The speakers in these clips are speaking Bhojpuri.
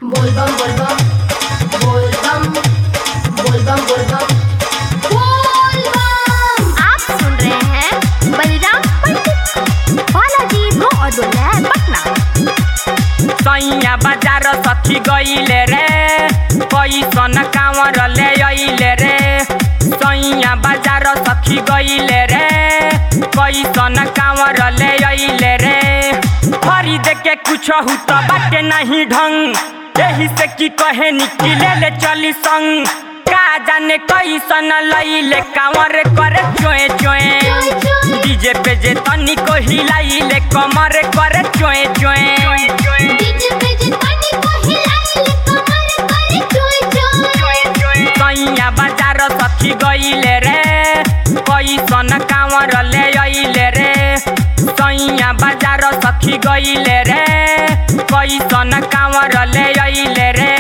बोलबम बोलबम बोलबम बोलबम बोलबम बोलबम आप सुन रहे हैं बलराम पंडित बालाजी ब्रो और दुल्हन पटना सैया बाजार सखी गईले रे कैसन कांवर ले अइले रे सैया बाजार सखी गईले रे कैसन कांवर ले अइले रे खरीद के कुछ हु तो बाटे नहीं ढंग यही से की कहे निकले ले चली संग का जाने कैसन लइले कांवर करे चोए चोए डीजे पे जे तनी को हिलाइले कमर करे चोए चोए डीजे पे जे पानी को हिलाइले कमर करे चोय चोय सैया बाजार सखी गईले रे कैसन कांवर ले अइले रे सैया बाजार सखी गईले रे कैसन कांवर ले अइले रे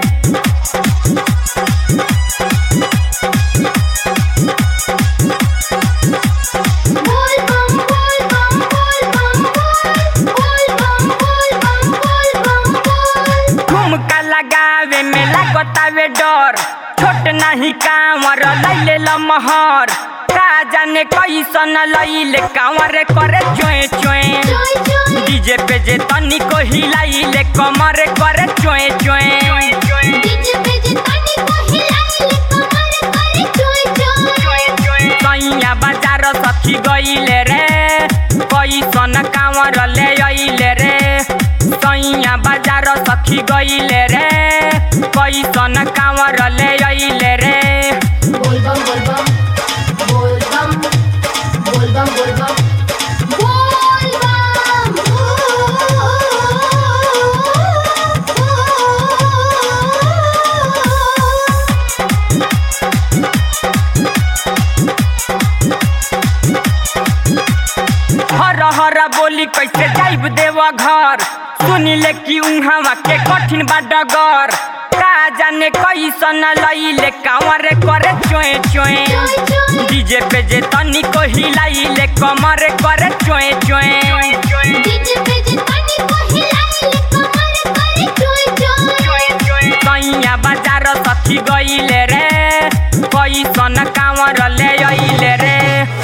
बोलबम बोलबम बोलबम बोलबम बोलबम बोलबम बोल ठुमका लगावे में लागतावे डर छोट नहीं कांवर लैले लमहर का जाने कैसन लैले कांवर करे चोए चोए चोय चोय डीजे पे जे तनी को हिलाइले कमर करे चोए चोए डीजे पे जे पानी को हिलाइले कमर करे चोय चोय सैया बाजार सखी गईले रे कैसन कांवर ले अइले रे सैया बाजार सखी गईले रे कैसन कांवर ले अइले रे बोलबम बोलबम बोलबम बोलबम बोलबम बोलबम हर हर बोली कैसे जाइब देव घर सुनिले कि उहाँ के कठिन बा डगर का जाने कैसन लइले कांवर करे चोए चोए डीजे पे जे तनी को हिलाइले कमर करे चोए चोए डीजे पे जे पानी को हिलाइले कमर करे चोय चोय सैया बाजार सखी गईले रे कैसन कांवर ले अइले रे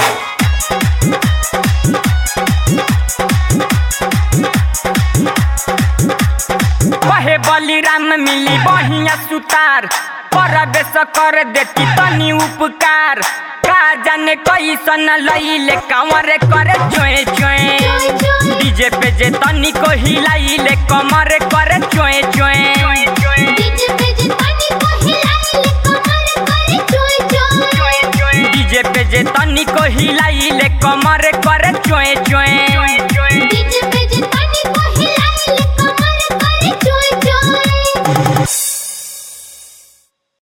कहे बलिराम मिली बढ़िया सुतार परवेश कर देती तनी उपकार का जाने कैसन लइले कांवर करे चोए चोए डीजे पे जे तनी को हिलाइले कमर करे चोए चोए डीजे पे जे पानी को हिलाइले कमर करे चोय चोय डीजे पे जे तनी को हिलाइले कमर करे चोए चोए